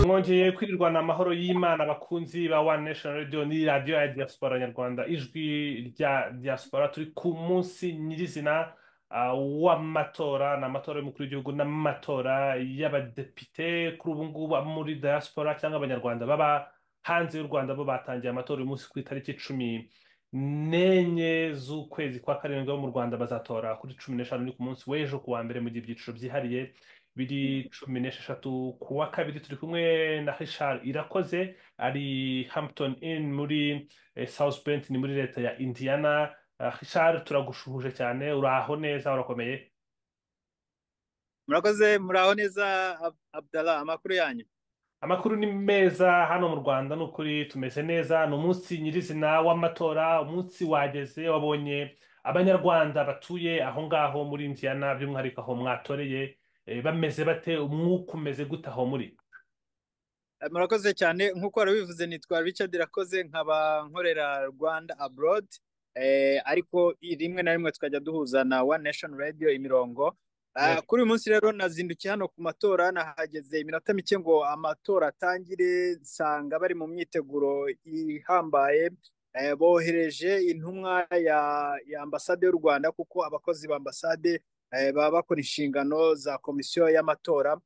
mwongeye kwirirwana amahoro y'Imana abakunzi ba One Nation Radio ni radiyo ya diaspora nyarwanda ijwi rya diaspora turi ku munsi nyirizina ah, w'amatora ni amatora y'umukuru w'igihugu n'amatora y'abadepite kuri ubu ngubu abo muri diaspora cyangwa abanyarwanda baba hanze y'u Rwanda bo batangiye amatora uyu munsi ku itariki cumi n'enye z'ukwezi kwa karindwi bo mu Rwanda bazatora kuri cumi n'eshanu ni ku munsi w'ejo ku wa mbere mu gihe ibyiciro byihariye biri cumi n'esheshatu ku wa kabiri turi kumwe na Richard Irakoze ari Hampton Inn muri eh, South Bend ni muri leta ya Indiana Ah, Richard turagushuhuje cyane uraho neza urakomeye murakoze muraho neza Ab- abdallah amakuru yanyu amakuru ni meza hano mu Rwanda ni ukuri tumeze neza ni umunsi nyirizina w'amatora umunsi wageze wabonye abanyarwanda batuye aho ngaho muri Indiana by'umwihariko aho mwatoreye eh, bameze bate umwuka umeze gute aho muri Eh, murakoze cyane nk'uko wari wabivuze nitwa richard irakoze nkaba nkorera rwanda abroad eh, ariko i- rimwe na rimwe tukajya duhuza na one nation radio imirongo Ah, Yes. kuri uyu munsi rero nazindukiye hano ku matora nahageze iminota mike ngo amatora atangire nsanga bari mu myiteguro ihambaye Eh, bohereje intumwa ya, ya ambasade y'u rwanda kuko abakozi ba ambasade eh, baba bakora inshingano za komisiyo y'amatora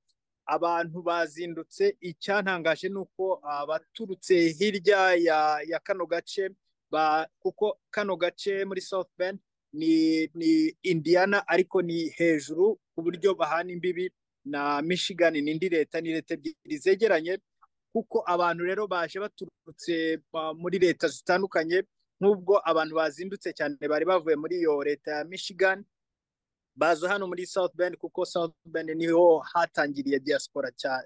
abantu bazindutse icyantangaje ni uko abaturutse hirya ya, ya kano gace ba, kuko kano gace muri South Bend ni, ni Indiana ariko ni hejuru ku buryo bahana imbibi na Michigan ni indi leta ni leta ebyiri zegeranye kuko abantu rero baje baturutse ba- muri leta zitandukanye nk'ubwo abantu bazindutse cyane bari bavuye muri iyo leta ya Michigan baza hano muri South Bend kuko South Bend niho hatangiriye diaspora cya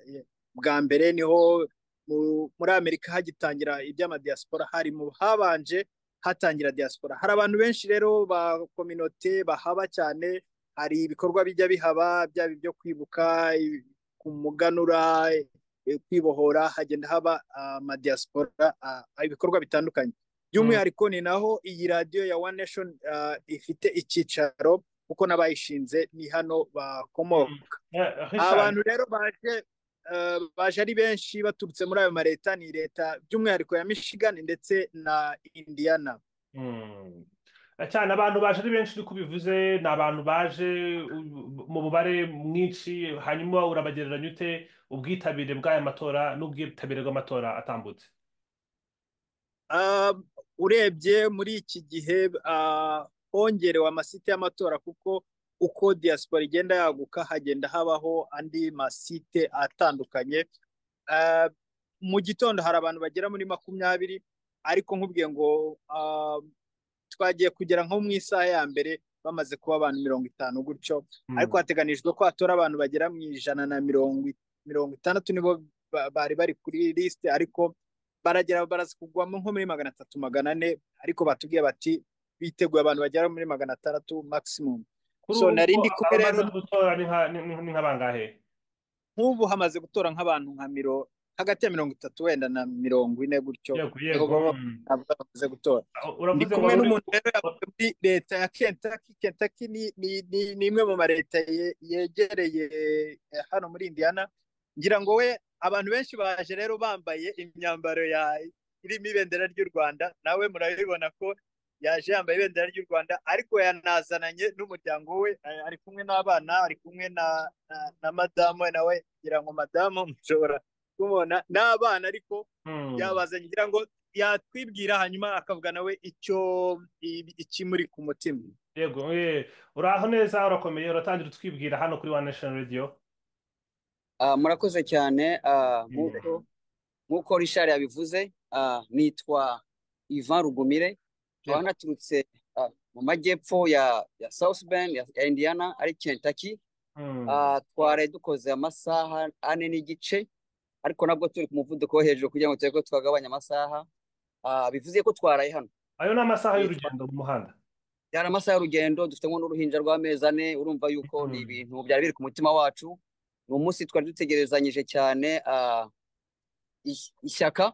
bwa mbere niho mu- muri Amerika hagitangira iby'amadiaspora hari mu habanje hatangira diaspora hari abantu benshi rero ba kominote bahaba cyane hari ibikorwa bijya bihaba byaba ibyo kwibuka i- kumuganura i- kwibohora hagenda haba amadiaspora ah, ibikorwa bitandukanye Mm. by'umwihariko ni naho iyi radiyo ya One Nation ah, ifite icyicaro kuko n'abayishinze ni hano Mm. bakomoka Eh, Richard abantu rero baje eh, baje ari benshi baturutse muri ayo maleta ni leta by'umwihariko ya Michigan ndetse na Indiana Mm. cyane abantu baje ari benshi uri kubivuze ni abantu baje u- mu mubare mwinshi hanyuma urabagereranya ute ubwitabire bw'aya matora n'ubwitabire bw'amatora atambutse Ah, urebye muri iki gihe ah, hongerewe amasite y'amatora kuko uko diaspora igenda yaguka hagenda habaho andi masite atandukanye Ah, mu gitondo hari abantu bagera muri makumyabiri ariko nkubwiye ngo ah, twagiye kugera nko mu isaha ya mbere bamaze kuba abantu mirongo itanu gutyo ariko Mm. hateganijwe ko hatora abantu bagera mu ijana na mirongo i- mirongo itandatu nibo ba- bari bari kuri lisite ariko baragera baraza kugwamo nko muri magana atatu magana ane ariko batubwiye bati biteguye abantu bagera muri magana atandatu maximum kuri so ubu nari ngubu ndi kumwe rero abamaze gutora ni nka- ni- ni- ni nk'abangahe nk'ubu hamaze gutora nk'abantu nka miro hagati ya mirongo itatu wenda na mirongo ine gutyo yego niho yego baba mm. bavuga bamaze gutora ndi uravuze ngo kumwe wari uri n'umuntu ku- rero yavuye muri leta ya Kentucky Kentucky ni ni ni, ni imwe mu mareta ye- yegereye eh, hano muri Indiana ngira ngo we abantu benshi baje rero bambaye imyambaro ya irimo ibendera ry'u Rwanda nawe murabibona ko yaje yambaye ibendera ry'u Rwanda ariko yanazananye n'umuryango we eh, ari kumwe n'abana ari kumwe na na, na madamu we nawe ngira ngo madamu mushobora kumubona n'abana ariko Mm. yabazanye ngira ngo yatwibwira hanyuma akavuga nawe icyo i- ikimuri ku mutima yego eh, uraho neza urakomeye uratangira utwibwira hano kuri One Nation Radio Ah, murakoze cyane ah, Mm. nk'uko nk'uko Richard yabivuze ah, nitwa Ivan Rugumire nkaba yego naturutse ah, mu majyepfo ya, ya South Bend ya, ya Indiana ari Kentucky Mm. Ah, twari dukoze amasaha ane n'igice ariko nabwo turi ku muvuduko wo hejuru kugira ngo turebe ko twagabanya amasaha Ah, bivuze ko twaraye hano ayo ni amasaha Eh, twa- y'urugendo mu muhanda byari amasaha y'urugendo dufite nko n'uruhinja rw'amezi ane urumva yuko ni Mm. ibintu byari biri ku mutima wacu ni umunsi twari dutegerezanyije cyane ah, is- ishyaka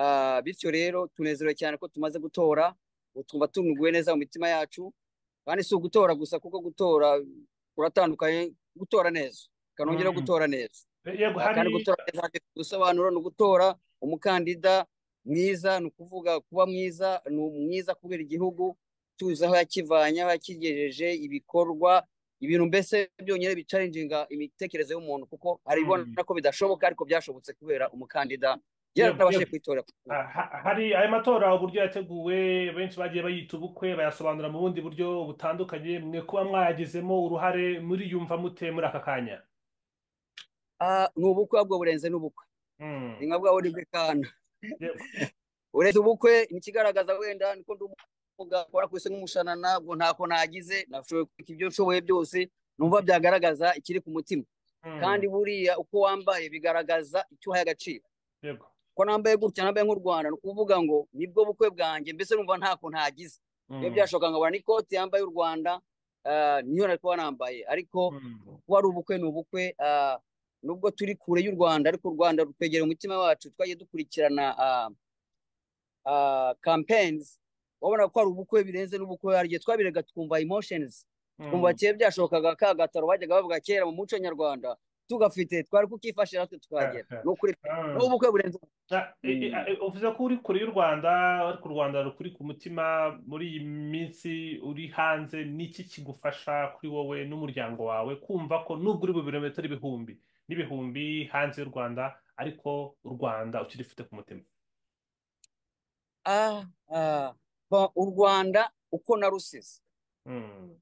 Ah, bityo rero tunezerewe cyane ko tumaze gutora ubu twumva tunuguwe neza mu mitima yacu kandi si ugutora gusa kuko gutora kuratandukanye gutora neza ukanongera Mm. gutora neza yego hari kandi gutora neza hafite ubusobanuro ni ugutora umukandida mwiza ni ukuvuga kuba mwiza ni mwiza kubera igihugu tuzi aho yakivanye aho yakigejeje ibikorwa ibintu mbese byonyine bicaringinga imitekerereze y'umuntu kuko aribona ko bidashoboka ariko byashobotse kubera umukandida yarabashe kwitora Ah, ha- hari aya matora uburyo yateguwe benshi bagiye bayita ubukwe bayasobanura mu bundi buryo butandukanye mwe kuba mwayagizemo uruhare muri yumva mute muri aka kanya Ah, ni ubukwe ahubwo burenze n'ubukwe Mm. ni nka bwa Olivier Kahn Yep. uretse ubukwe ni ikigaragaza wenda niko ndi umuvuga akora ku isi nk'umushanana ubwo ntako nagize nashoboye kubika ibyo nshoboye byose numva byagaragaza ikiri ku mutima Mm. kandi buriya uko wambaye bigaragaza icyo uhaye agaciro Yego. ko nambaye gutya nambaye nk'u Rwanda ni ukuvuga ngo nibwo bukwe bwanjye mbese numva ntako ntagize Mm. iyo byashoboka nkabona n'ikoti yambaye y'u Rwanda ah, niyo nari kuba nambaye ariko Mm. kuba ari ubukwe ni ubukwe ah, nubwo turi kure y'u Rwanda ariko u Rwanda rutwegera umutima wacu twagiye dukurikirana ah, ah, campaigns wabona ko ari ubukwe birenze n'ubukwe hari igihe twabirega twumva emotions twumva Mm. kera byashokaga ka gataro bajyaga bavuga kera mu muco nyarwanda tugafite twari kukifashira natwe tukahagera Eh, eh. ni ukuri Ah. ni ubukwe burenze ubukwe. Ah, e- e- Mm. e- uvuze ko uri kure y'u Rwanda ariko u Rwanda rukuri ku mutima muri iyi minsi uri hanze n'iki kigufasha kuri wowe n'umuryango wawe kumva ko nubwo uri mu birometero ibihumbi n'ibihumbi hanze y'u Rwanda ariko u Rwanda ukirifite ku mutima Ah, ah, bon, u rwanda uko narusize Mm.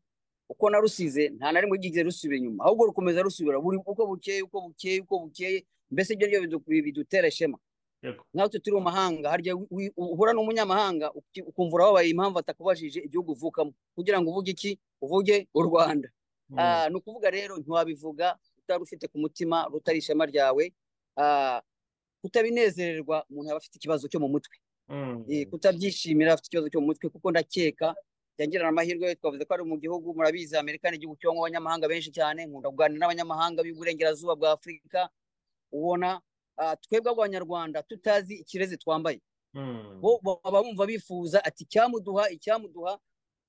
uko narusize nta na rimwe ryigeze rusubira inyuma ahubwo rukomeza rusubira buri uko bukeye uko bukeye uko bukeye mbese ibyo ryo bidu- bidutera ishema yego natwe turi mu mahanga harya wi- wi- uhura n'umunyamahanga uki- ukumva urababaye impamvu atakubajije igihugu uvukamo kugira ngo uvuge iki uvuge u rwanda Mm. Ah, ni ukuvuga rero ntiwabivuga utari ufite ku mutima rutari ishema ryawe Ah, kutabinezererwa umuntu aba afite ikibazo cyo mu mutwe Mm. Eh, kutabyishimira afite ikibazo cyo mu mutwe kuko ndakeka byangirana amahirwe twavuze ko ari mu gihugu murabizi amerika ni igihugu kibamo abanyamahanga benshi cyane nkunda kuganira n'abanyamahanga b'iburengerazuba bwa afurika ubona ah, twebwe abanyarwanda tutazi ikirezi twambaye Mm. bo bo- baba bumva bifuza ati icyamuduha icyamuduha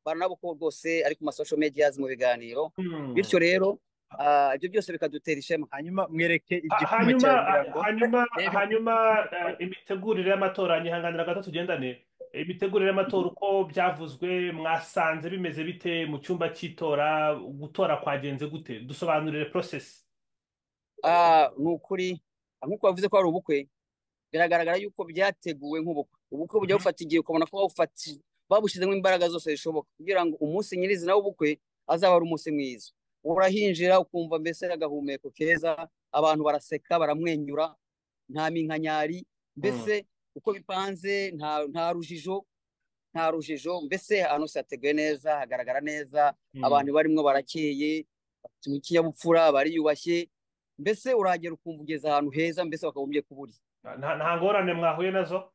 baranabuko rwose ari ku masosho mediyazi mu biganiro Mm. bityo rero ah, ibyo byose bikadutera ishema hanyuma mwereke Ha- igikoma hanyuma cya nyirango hanyuma Rero- hanyuma eh, imitegurire y'amatora nyihanganira gato tugendane imitegurire y'amatora uko byavuzwe mwasanze bimeze bite mu cyumba cy'itora gutora kwagenze gute dusobanurire process Ah, ni ukuri ah, nk'uko bavuze ko ari ubukwe biragaragara yuko byateguwe nk'ubukwe ubukwe bujya Mhm. bufata igihe ukabona ko bawufati- babushyizemo imbaraga zose zishoboka kugira ngo umunsi nyirizina w'ubukwe azaba ari umunsi mwiza urahinjira ukumva mbese agahumeko keza abantu baraseka baramwenyura nta minkanyari mbese uko bipanze nta nta rujijo nta rujijo mbese ahantu hose hateguye neza hagaragara neza Mm. abantu barimo barakeye bafite ikinyabupfura bariyubashye mbese urahagera ukumva ugeze ahantu heza mbese bakagombye kuburi nta nta ngorane mwahuye nazo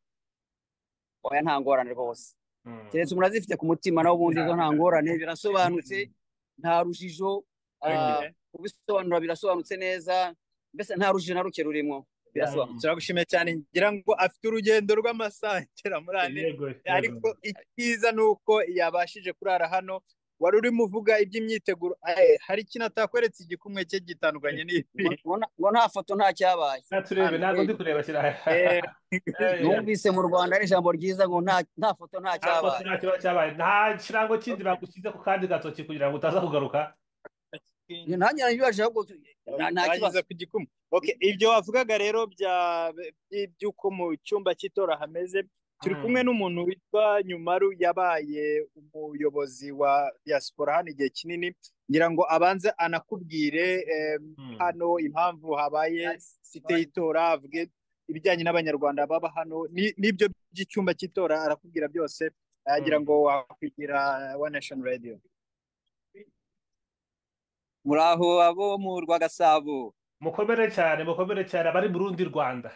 oya nta ngorane rwose Mm. keretse umuntu azifite ku mutima nawe ubundi izo nta ngorane birasobanutse nta rujijo ah, Eh, kubisobanura birasobanutse neza mbese nta rujijo na ruke rurimo birasobanutse turagushimiye cyane ngira ngo afite urugendo rw'amasaha agera muri ane yego ariko yego icyiza ni uko yabashije kurara hano wari urimo uvuga iby'imyiteguro eh, hari ikintu atakweretse igikumwe cye gitandukanye n'ibi ngo na- ngo nta foto nta cyabaye Nta turebe ntabwo ndi kureba kiraya Eh, numvise mu rwanda ari ijambo ryiza ngo nta- nta foto nta nta foto cyabaye nta kibazo cyabaye nta kirango kindi bagushyize ku kandi gatoki kugira ngo utaza kugaruka nanjye nanyuraje ahubwo tu- nta nta bagize kibazo ku gikumu Okay, ibyo wavugaga rero bya- by- by'uko mu cyumba cy'itora hameze turi kumwe Mm. n'umuntu witwa nyumaru yabaye umuyobozi wa diaspora hano igihe kinini ngira ngo abanze anakubwire eh, Mm. hano impamvu habaye site y'itora avuge ibijyanye n'abanyarwanda baba hano ni- n'ibyo by'icyumba cy'itora arakubwira byose agira ngo wakwigira one nation radio muraho abo mu rwagasabo mukomere cyane mukomere cyane abari mu rundi rwanda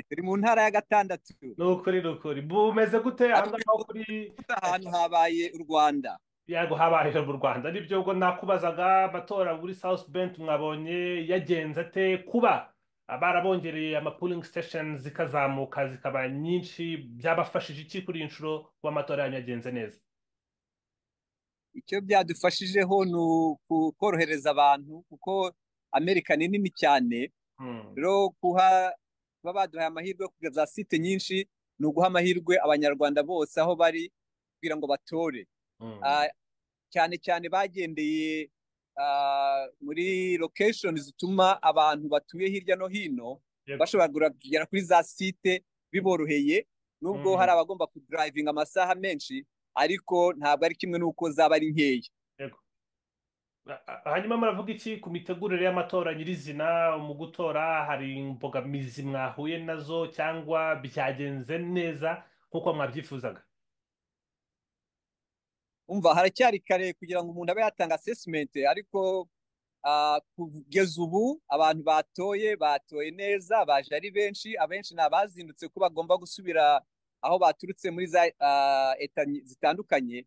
turi mu ntara ya gatandatu ni ukuri ni ukuri bumeze gute aha ariko ngaha aho kuri ahantu habaye u rwanda yago habaye mu rwanda nibyo ubwo nakubazaga amatora muri south bend mwabonye yagenze ate kuba barabongereye ama polling stations zikazamuka zikaba nyinshi byabafashije iki kuri iyi nshuro kuba amatora yanyu yagenze neza icyo byadufashijeho ni ukorohereza abantu kuko amerika ni nini cyane Mm. rero kuha kuba baduhaye amahirwe yo kugira za site nyinshi ni uguha amahirwe abanyarwanda bose aho bari kugira ngo batore Mm. Ah, cyane cyane bagendeye ah, muri location zituma abantu batuye hirya no hino Yego. bashobora kugura- kugera kuri za site biboroheye nubwo Mhm. hari abagomba kudrivinga amasaha menshi ariko ntabwo ari kimwe n'uko zaba ari nkeya Ah, hanyuma muravuga iki ku mitegurire y'amatora nyirizina mu gutora hari imbogamizi mwahuye nazo cyangwa byagenze neza nk'uko mwabyifuzaga umva haracyari kare kugira ngo umuntu abe yatanga assessment ariko ah, kugeza ubu abantu batoye batoye neza baje ari benshi abenshi ni abazindutse ko bagomba gusubira aho baturutse muri za ah, eta zitandukanye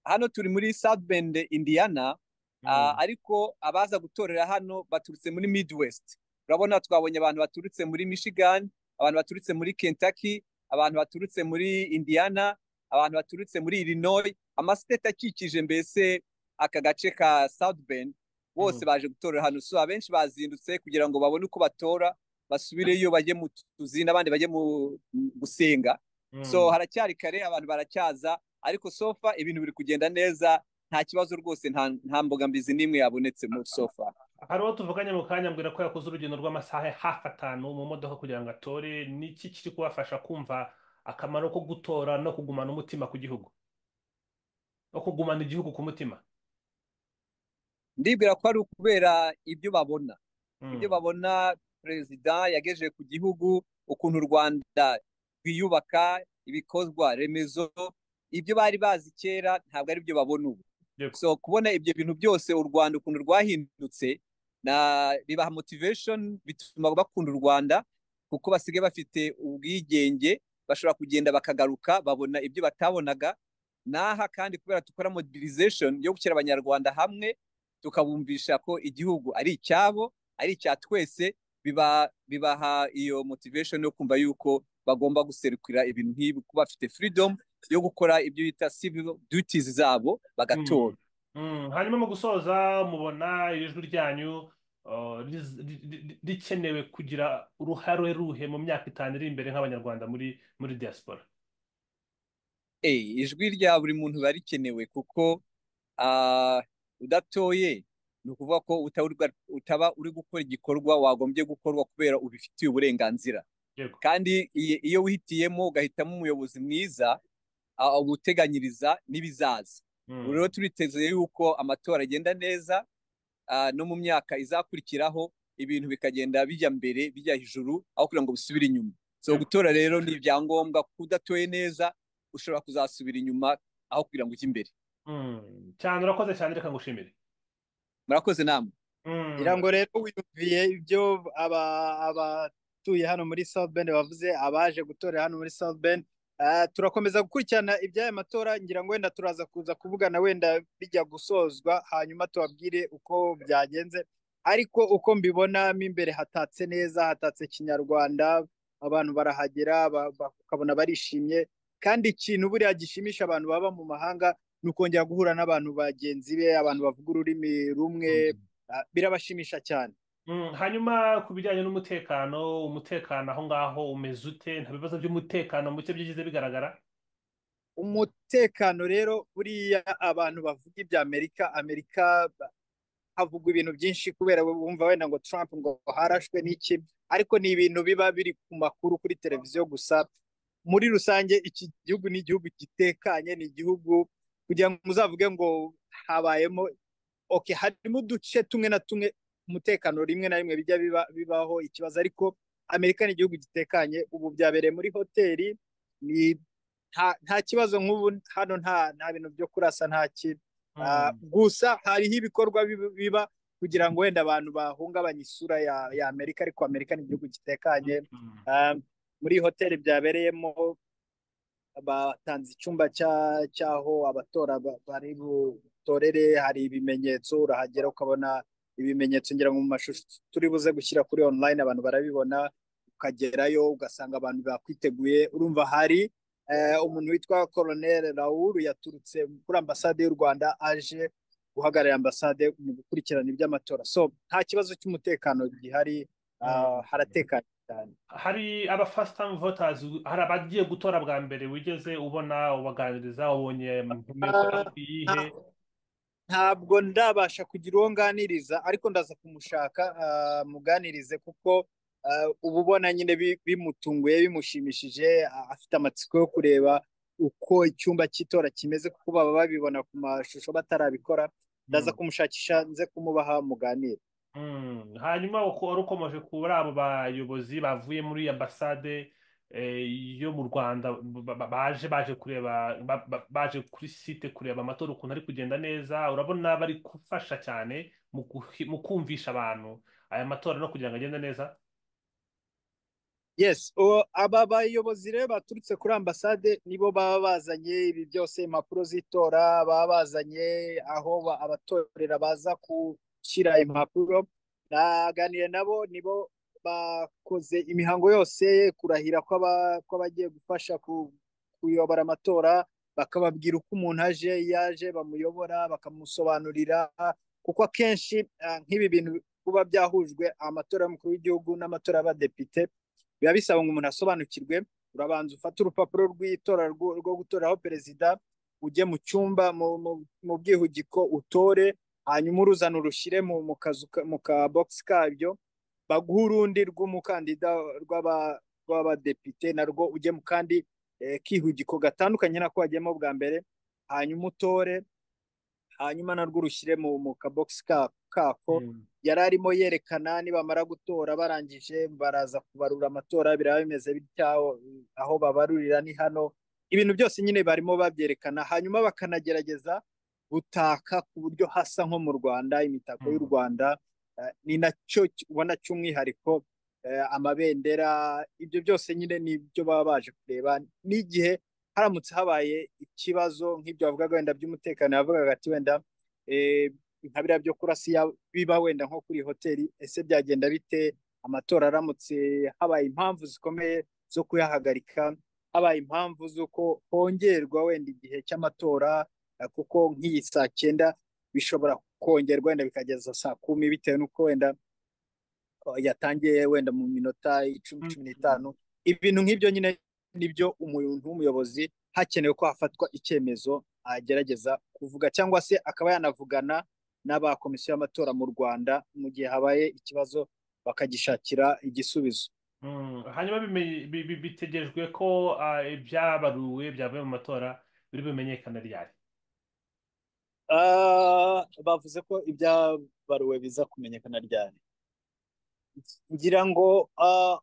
hano turi muri South Bend Indiana Ah, ariko abaza gutorera hano baturutse muri Midwest urabona twabonye abantu baturutse muri Michigan abantu baturutse muri Kentucky abantu baturutse muri Indiana abantu baturutse muri Illinois amasiteti akikije mbese aka gace ka South Bend bose Mm. baje gutorera hano so abenshi bazindutse kugira ngo babone uko batora basubireyo bajye mu tuzi n'abandi bajye mu mu gusenga Mm. so haracyari kare abantu baracyaza ariko sofa ibintu biri kugenda neza nta kibazo rwose nta nta mbogamizi n'imwe yabonetse muri sofa hari uwo tuvuganye mu kanya ambwira ko yakoze urugendo rw'amasaha hafi atanu mu modoka kugira ngo atore niki kiri kubafasha kumva akamaro ko gutora no kugumana umutima ku gihugu no kugumana igihugu ku mutima ndibwira ko ari ukubera ibyo babona Mm. ibyo babona perezida yagejeje ku gihugu ukuntu u rwanda rwiyubaka ibikorwa remezo ibyo bari bazi kera ntabwo ari byo babona ubu Yego. so kubona ibyo bintu byose u rwanda ukuntu rwahindutse na bibaha motivation bituma bakunda u rwanda kuko basigaye bafite ubwigenge bashobora kugenda bakagaruka babona ibyo batabonaga n'aha kandi kubera dukora mobilization yo gushyira abanyarwanda hamwe tukabumvisha ko igihugu ari icyabo ari icya twese biba bibaha iyo motivation yo kumva yuko bagomba guserukira ibintu nk'ibi kuba bafite freedom yo gukora ibyo bita civil duties zabo bagatora Mm. hanyuma mu gusoza mubona ijwi ryanyu uh, riz- ri- ri- rikenewe kugira uruhare ruhe mu myaka itanu iri imbere nk'abanyarwanda muri muri diaspora Eh, ijwi rya buri muntu riba rikenewe kuko ah, udatoye ni ukuvuga ko utaba urwa- utaba uri gukora igikorwa wagombye gukorwa kubera ubifitiye uburenganzira yego kandi iyi- iyo wihitiyemo ugahitamo umuyobozi mwiza ah, uba uteganyiriza n'ibizaza Mm. Ubu rero turiteze yuko amatora agenda neza ah, no mu myaka izakurikiraho ibintu bikagenda bijya mbere bijya hejuru aho kugira ngo bisubire inyuma so gutora rero ni ibyangombwa kuko udatoye neza ushobora kuzasubira inyuma aho kugira ngo ujye imbere Mm. cyane urakoze cyane reka ngushimire murakoze namwe Mm. ngira ngo rero wiyumviye ibyo aba- abatuye hano muri South Bend bavuze abaje gutorera hano muri South Bend Ah, turakomeza gukurikirana iby'aya matora ngira ngo wenda turaza kuza kuvugana wenda bijya gusozwa hanyuma tubabwire uko byagenze ariko uko mbibona mo imbere hatatse neza hatatse kinyarwanda abantu barahagera ba- ba- ukabona barishimye kandi ikintu buriya gishimisha abantu baba mu mahanga ni ukongera guhura n'abantu bagenzi be abantu bavuga ururimi rumwe Mm. Ah, birabashimisha cyane Mm, hanyuma ku bijyanye n'umutekano umutekano aho ngaho umeze ute nta bibazo by'umutekano muke byigize bigaragara umutekano rero buriya abantu bavuga ibya amerika amerika ba- havugwa ibintu byinshi kubera wumva wenda ngo Trump ngo harashwe n'iki ariko ni ibintu biba biri ku makuru kuri televiziyo gusa muri rusange iki gihugu ni igihugu gitekanye ni igihugu kugira ngo muzavuge ngo habayemo okay harimo uduce tumwe na tumwe umutekano rimwe na rimwe bijya biba- bibaho ikibazo ariko amerika ni igihugu gitekanye ubu byabereye muri hoteli ni nta nta kibazo nk'ubu hano nta nta bintu byo kurasa nta ki Ah, gusa hariho ibikorwa biba- biba kugira ngo wenda abantu bahungabanye isura ya ya amerika ariko amerika ni igihugu gitekanye Mm. Ah, muri iyi hoteli byabereyemo batanze icyumba cya- cy'aho abatora ba- bari butorere hari ibimenyetso urahagera ukabona ibimenyetso ngira ngo mu mashusho turi buze gushyira kuri online abantu barabibona ukagerayo ugasanga abantu bakwiteguye urumva hari eh, umuntu witwa Colonel Raoul yaturutse kuri ambasade y'u Rwanda aje uhagarariye ambasade mu gukurikirana iby'amatora so nta kibazo cy'umutekano gihari haratekanye cyane hari aba first time voters hari abagiye gutora bwa mbere wigeze ubona ubaganiriza wabonye mikoro iyihe ntabwo ndabasha kugira uwo nganiriza ariko ndaza kumushaka ah, muganirize kuko ah, uba ubona nyine bi- bimutunguye bimushimishije ah, afite amatsiko yo kureba uko icyumba cy'itora kimeze kuko baba babibona ku mashusho batarabikora ndaza kumushakisha nze kumubaha muganire Mm. hanyuma uko wari ukomeje kuri abo bayobozi bavuye muri ambasade eh, yo mu rwanda ba- ba- baje baje kureba ba- ba- baje kuri site kureba amatora ukuntu ari kugenda neza urabona bari gufasha cyane mu guhi- mu kumvisha abantu aya matora no kugira ngo agende neza yes o- aba bayobozi rero baturutse kuri ambasade nibo baba bazanye ibi byose impapuro z'itora baba bazanye aho ba- abatorera baza gushyira impapuro naganire nabo nibo bakoze imihango yose kurahira kw'aba- kw'abagiye gufasha ku- kuyobora amatora bakababwira uko umuntu aje iyo aje bamuyobora bakamusobanurira kuko akenshi ah, nk'ibi bintu kuba byahujwe amatora y'umukuru w'igihugu n'amatora y'abadepite biba bisaba ngo umuntu asobanukirwe urabanza ufata urupapuro rw'itora rwo rwo gutoraho perezida ujye mu cyumba mu- mu- mu bwihugiko utore hanyuma uruzana urushyire mu mu kazu ka- mu ka bogisi kabyo baguhe urundi rw'umukandida rw'aba- rw'abadepite narwo ujye mu kandi eh, kihugiko gatandukanye nako wagiyemo bwa mbere hanyuma utore hanyuma narwo urushyire mu mu kabogisi ka- kako Mm. yari arimo yerekana nibamara gutora barangije baraza kubarura amatora biraba bimeze bitya aho babarurira ni hano ibintu byose nyine barimo babyerekana hanyuma bakanagerageza gutaka ku buryo hasa nko mu rwanda imitako y'u Mm. rwanda eh, ni nacyo ki- ubona cy'umwihariko eh, amabendera ibyo byose nyine ni byo baba baje kureba n'igihe haramutse habaye ikibazo nk'ibyo bavugaga wenda by'umutekano yavugaga ati wenda eh, nka biriya byo kurasiya biba wenda nko kuri hoteli ese byagenda bite amatora aramutse habaye impamvu zikomeye zo kuyahagarika habaye impamvu z'uko hongerwa wenda igihe cy'amatora eh, kuko nk'iyi saa cyenda bishobora kongerwa wenda bikageza saa kumi bitewe n'uko wenda eh, yatangiye wenda mu minota icumi cumi n'itanu ibintu nk'ibyo nyine nibyo umuntu w'umuyobozi hakenewe ko hafatwa icyemezo agerageza kuvuga cyangwa se akaba yanavugana n'aba komisiyo y'amatora mu Rwanda mu gihe habaye ikibazo bakagishakira igisubizo. Mm, hanyuma bimenye- bi- bi- bitegerejwe ko ah, ibyabaruwe byavuye mu matora biri bumenyekane ryari Ah, bavuze ko ibyabaruwe biza kumenyekana ryari ngira ngo ah,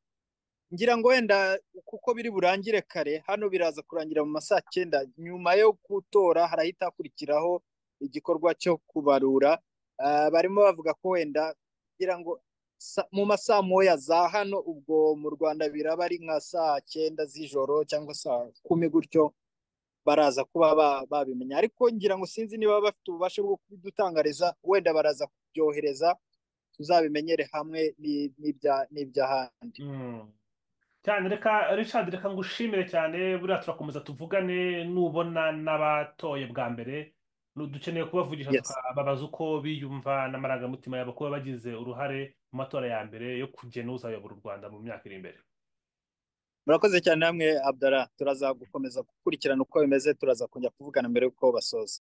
ngira ngo wenda kuko biri burangire kare hano biraza kurangira mu ma saa cyenda nyuma yo gutora harahita hakurikiraho igikorwa cyo kubarura Ah, barimo bavuga ko wenda ngira ngo sa- mu ma saa moya za hano ubwo mu Rwanda biraba ari nka saa cyenda z'ijoro cyangwa saa kumi gutyo baraza kuba ba- babimenya ariko ngira ngo sinzi niba bafite ububasha bwo kubidutangariza wenda baraza kubyohereza tuzabimenyere hamwe ni- n'ibya- n'iby'ahandi Mm. cyane reka Richard reka ngushimire cyane buriya turakomeza tuvugane nubona n'abatoye bwa mbere Nu- dukeneye kubavugisha Yes. tukababaza uko biyumva n'amarangamutima yabo kuba bagize uruhare mu matora ya mbere yo kugena uzayobora u Rwanda mu myaka iri imbere murakoze cyane namwe abdara turaza gukomeza gukurikirana uko bimeze turaza kongera kuvugana mbere y'uko basoza